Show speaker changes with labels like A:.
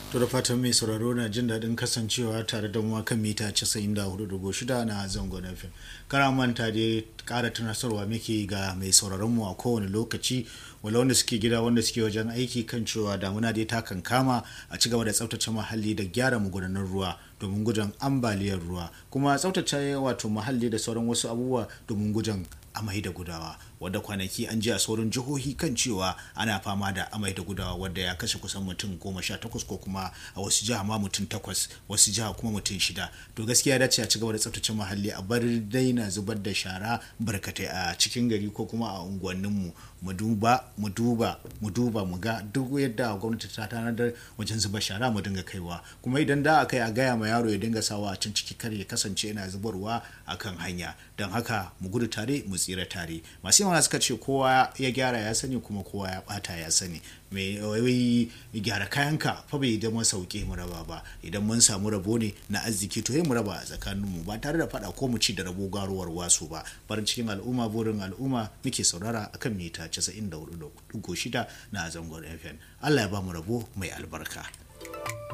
A: to da fatan mai sauraro na jin daɗin kasancewa tare da mu kan mita 94.6 na zangon fm kara manta dai ƙara tunasarwa muke ga mai sauraron mu a kowane lokaci wala wanda suke gida wanda suke wajen aiki kan cewa damuna dai ta kan kama a ci gaba da tsaftace muhalli da gyara magudanan ruwa domin gudun ambaliyar ruwa kuma tsaftace wato muhalli da sauran wasu abubuwa domin gudun amai da gudawa wadda kwanaki an ji a sauran jihohi kan cewa ana fama da amai da gudawa wadda ya kashe kusan mutum goma sha takwas ko kuma a wasu jiha ma mutum takwas wasu jiha kuma mutum shida to gaskiya dace a ci gaba da tsaftace muhalli a bar daina zubar da shara barkatai a cikin gari ko kuma a unguwanninmu mu duba mu duba mu duba mu ga duk yadda gwamnati ta tanadar wajen zuba shara mu dinga kaiwa kuma idan da aka yi a gaya ma yaro ya dinga sawa a can ciki kar ya kasance yana zubarwa akan hanya don haka mu gudu tare mu tsira tare masu yawa suka ce kowa ya gyara ya sani kuma kowa ya bata ya sani mai wai gyara kayanka fa bai da sauke mu raba ba idan mun samu rabo ne na arziki to mu raba a tsakaninmu ba tare da fada ko mu ci da rabo garuwar wasu ba farin cikin al'umma burin al'umma muke saurara akan mita 94.6 na zangon fm allah ya ba mu rabo mai albarka